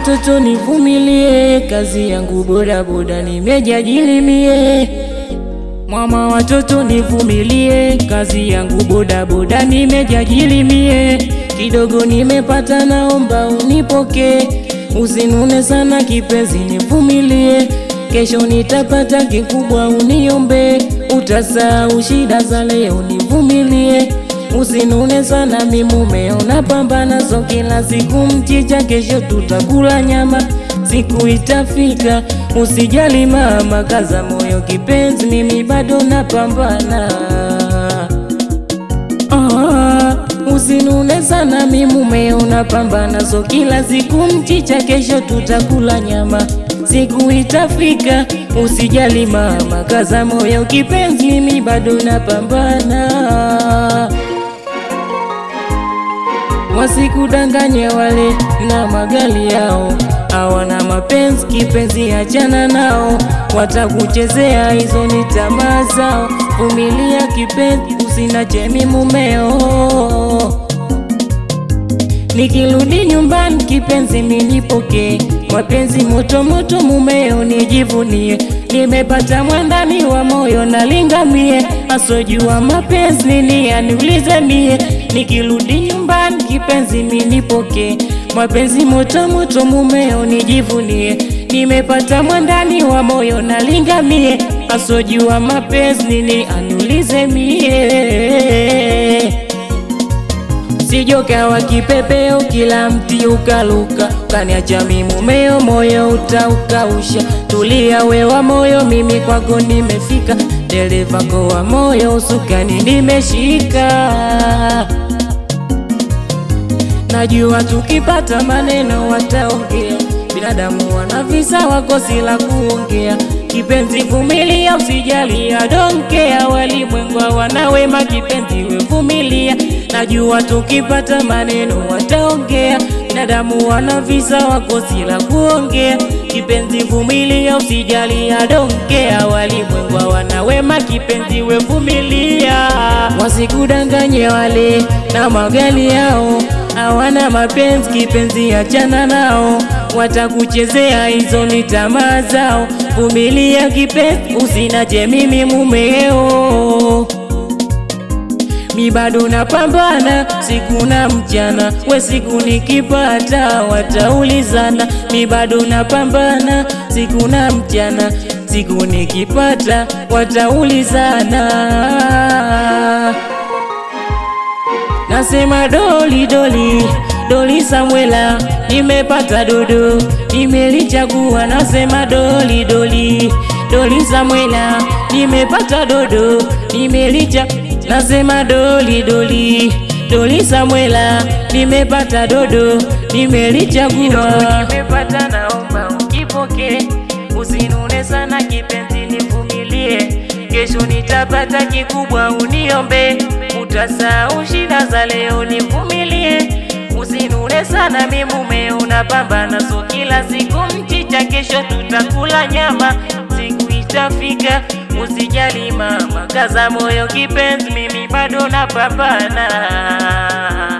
watoto nivumilie, kazi yangu bodaboda nimejiajiri mie. Mama watoto nivumilie, kazi yangu bodaboda nimejiajiri mie. Kidogo nimepata, naomba unipokee, usinune sana kipenzi, nivumilie. Kesho nitapata kikubwa, uniombe, utasahau shida za leo, nivumilie. Usinune sana mi mumeo, napambana so kila siku mchicha, kesho tutakula nyama, siku itafika. Usijali mama, kaza moyo kipenzi, mimi bado napambana. Ah, usinune sana mi mumeo, napambana so kila siku mchicha, kesho tutakula nyama, siku itafika. Usijali mama, kaza moyo kipenzi, mimi bado napambana. Wasikudanganye wale na magali yao, hawana mapenzi kipenzi, achana nao, watakuchezea hizo ni tamaa zao. Vumilia kipenzi, usinache mi mumeo. Nikirudi nyumbani kipenzi, minipokee mapenzi moto moto, mumeo nijivunie, nimepata mwandani wa moyo nalingamie, asojua mapenzi nini aniulize mie. Nikirudi nyumbani kipenzi, minipokee mapenzi moto moto, mumeo nijivunie, nimepata mwandani wa moyo nalingamie, asojua mapenzi nini aniulize mie Sijokawa kipepeo, kila mti ukaluka, kaniacha mi mumeo, moyo utaukausha. Tulia wewa moyo, mimi kwako nimefika, dereva kowa moyo, usukani nimeshika. Najua tukipata maneno wataongea, binadamu wana visa, wakosi la kuongea. Kipenzi vumilia, usijali adonkea, walimwengu wana wema, kipenzi we vumilia. Najua tukipata maneno wataongea, binadamu wana visa, wakosi la kuongea. Kipenzi vumilia, usijali adonkea, walimwengu wana wema, kipenzi we vumilia. Wasikudanganye wale na magali yao hawana mapenzi kipenzi, achana nao, watakuchezea hizo ni tamaa zao. Vumilia kipenzi, usinache mimi mumeo, mi bado napambana siku na mchana, we siku nikipata wataulizana. Mi bado napambana siku na mchana, siku nikipata wataulizana. Nasema doli doli doli Samwela, nimepata dodo nimelichagua. Nasema doli doli doli Samwela, nimepata dodo nimelicha. Nasema doli doli doli Samwela, nimepata dodo nimelichagua. Nimepata, naomba ukipokee, usinune sana kipenzi, nivumilie. Kesho nitapata kikubwa, uniombe utasahau shida za leo, nivumilie. Usinune sana mi mumeo, unapambana so kila siku mchicha, kesho tutakula nyama, siku itafika. Usijali mama, kaza moyo kipenzi, mimi bado napambana.